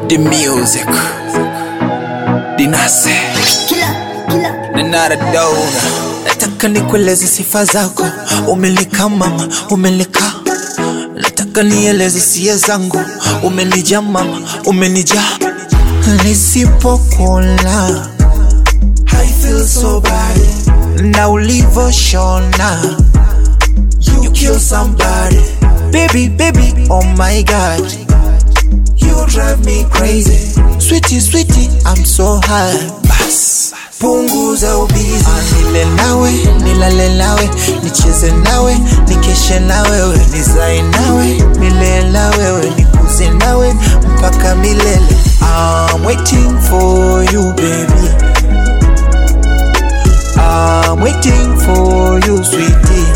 the music dinase ninaradona nataka nikueleze sifa zako umelika mama umelika nataka nieleze sia zangu umenija mama umenija nisipokuona I feel so bad na ulivoshona you kill somebody baby baby oh my god you drive me crazy sweetie sweetie i'm so high bas punguza ubizi nile nawe nilale nawe nicheze nawe nikeshe na wewe nizae nawe nile na wewe nikuze nawe mpaka milele I'm waiting for you baby I'm waiting for you sweetie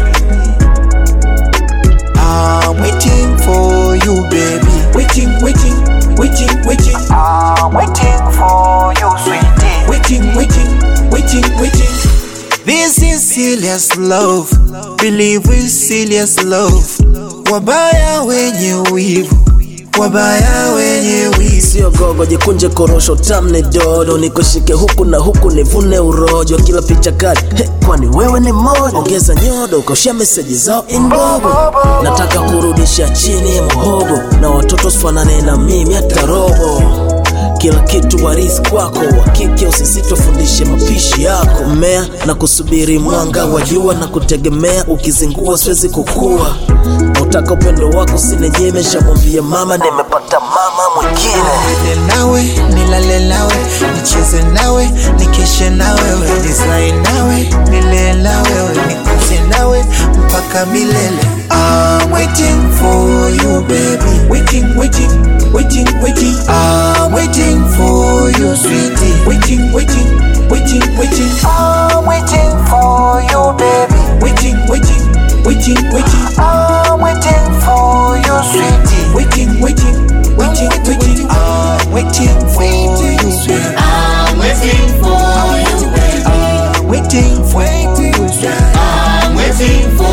I'm waiting for you, baby. Waiting, waiting, waiting, waiting. I'm waiting for you, sweetie. Waiting, waiting, waiting, waiting. This is serious love. Believe with serious love. Wabaya wenye wivu. Wabaya wenye wivu. sio gogo jikunje korosho tamne dodo nikushike huku na huku nivune urojo kila picha kali he, kwani wewe ni moja ongeza nyodo ukoshia meseji zao inbobo nataka kurudisha chini mhogo na watoto sfanane na mimi hata robo kila kitu warisi kwako wakike usisitofundishe mapishi yako mmea na kusubiri mwanga wa jua na kutegemea ukizingua siwezi kukua nautaka upendo wako sinenyeme shamwambia mama nimepata mama mwingine Nile nawe, nilale nawe, nicheze nawe, nikeshe na wewe, nizae nawe, nile na wewe, nikuze nawe mpaka milele. I'm waiting for you baby, waiting, waiting, waiting, waiting. I'm waiting for you sweetie, waiting, waiting, waiting, waiting. I'm waiting for you baby, waiting, waiting, waiting, waiting. I'm waiting for you sweetie, waiting, waiting, waiting, waiting. I'm waiting for you, sweetie. I'm waiting for you, baby. I'm waiting for you, sweetie. I'm waiting for